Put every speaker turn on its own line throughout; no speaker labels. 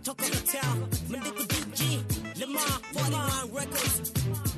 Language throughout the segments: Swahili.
talk of the town. Mandiko DG, Lamar, 41 Records.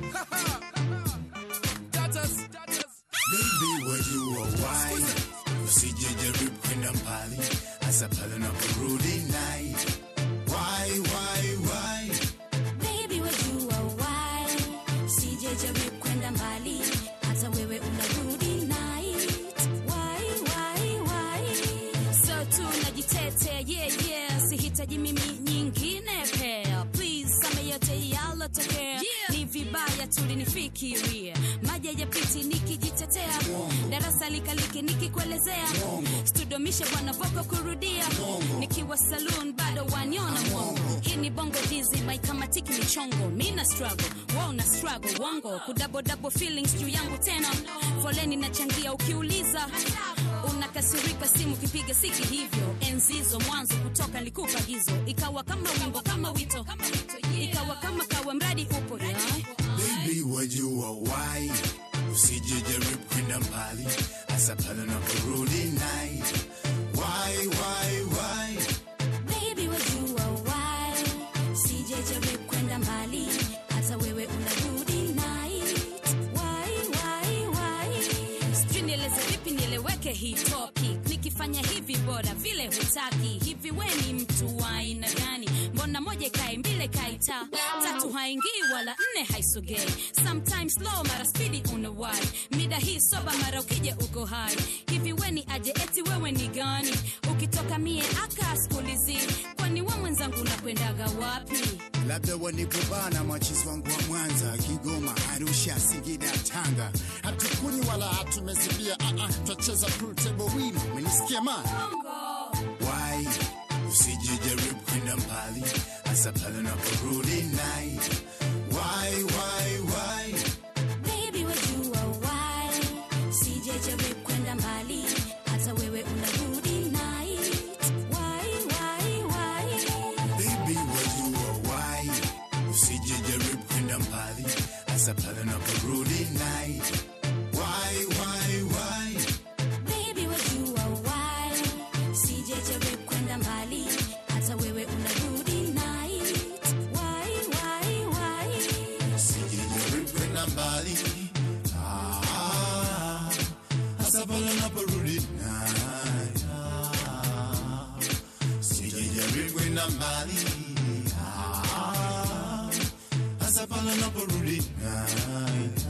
Baby, wajua why usijejaribu kwenda mbali hasa pale unaporudi night. Why, why, why?
Baby wajua why sijajaribu kwenda mbali hata wewe unarudi night why why why so tu najitetea yeah yeah sihitaji mimi nyingine pea please same yote yalotokea ni vibaya tulinifikiria maji yapiti nikijitetea darasa likaliki nikikuelezea studomishe bwana voko kurudia nikiwa saloon bado waniona mwongo hii ni bongo dizi maikamatiki michongo mina struggle wao na struggle wongo kudabodabo feelings juu yangu tena foleni nachangia ukiuliza unakasirika simu kipiga siki hivyo enzizo mwanzo kutoka nilikupa hizo ikawa kama wimbo kama wito ikawa kama kawa mradi upo yeah.
Baby, wajua why usijejaribu kwenda mbali hasa pale unaporudi night. Why, why, why?
Baby wajua why sijajaribu kwenda mbali hata wewe unarudi night why why why sijui nieleze vipi nieleweke hii topic nikifanya hivi bora vile hutaki hivi we ni mtu wa aina gani mbona moja ikae mbili kaita tatu haingii wala nne haisogei sometimes slow mara spidi unawai mida hii soba mara ukija uko hai hivi we ni aje eti wewe ni gani ukitoka mie akaskulizi kwani we mwenzangu unakwendaga wapi
labda wanikubana machizi wangu wa Mwanza, Kigoma, Arusha, Singida, Tanga.
hatukunywi wala hatumezibia uh -uh, twacheza pool table win umenisikia ma
Why usijejaribu kwenda mbali hasa pale unaporudi night. Why, why, why?
Baby wajua why sijajaribu kwenda mbali hata wewe unarudi night why why why
Baby, wajua why usijejaribu kwenda mbali hasa pale unaporudi night. Why, why, why?
Baby wajua why sijajaribu kwenda mbali hata wewe unarudi night why why why
Usijejaribu kwenda mbali Ah, hasa pale unaporudi night. Ah, Usijejaribu kwenda mbali Ah, hasa pale unaporudi night.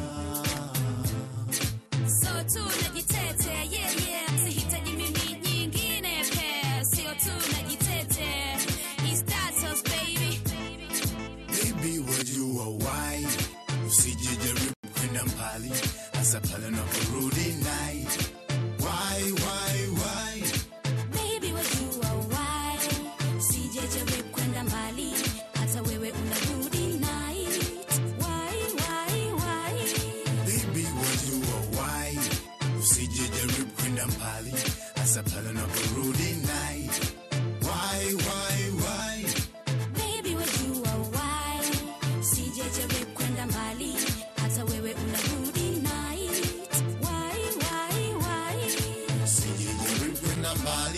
So tu najitetea yeah yeah sihitaji mimi nyingine pea sio tu najitetea It's status baby
Baby, wajua why usijejaribu kwenda mbali hasa pale unaporudi night. Why, why, why?
Baby wajua why sijajaribu kwenda mbali hata wewe unarudi night why why why
Baby, wajua why usijejaribu kwenda mbali hasa pale unaporudi night. Why, why, why?
Baby wajua why sijajaribu kwenda mbali hata wewe unarudi night why why why
Usijejaribu kwenda mbali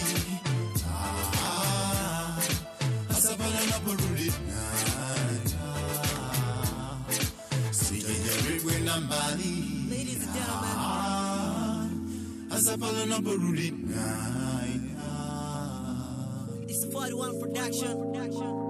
Ah, hasa pale unaporudi night. Ah, Usijejaribu kwenda mbali
Ladies and gentlemen.
hasa pale unaporudi night.
It's 41 production.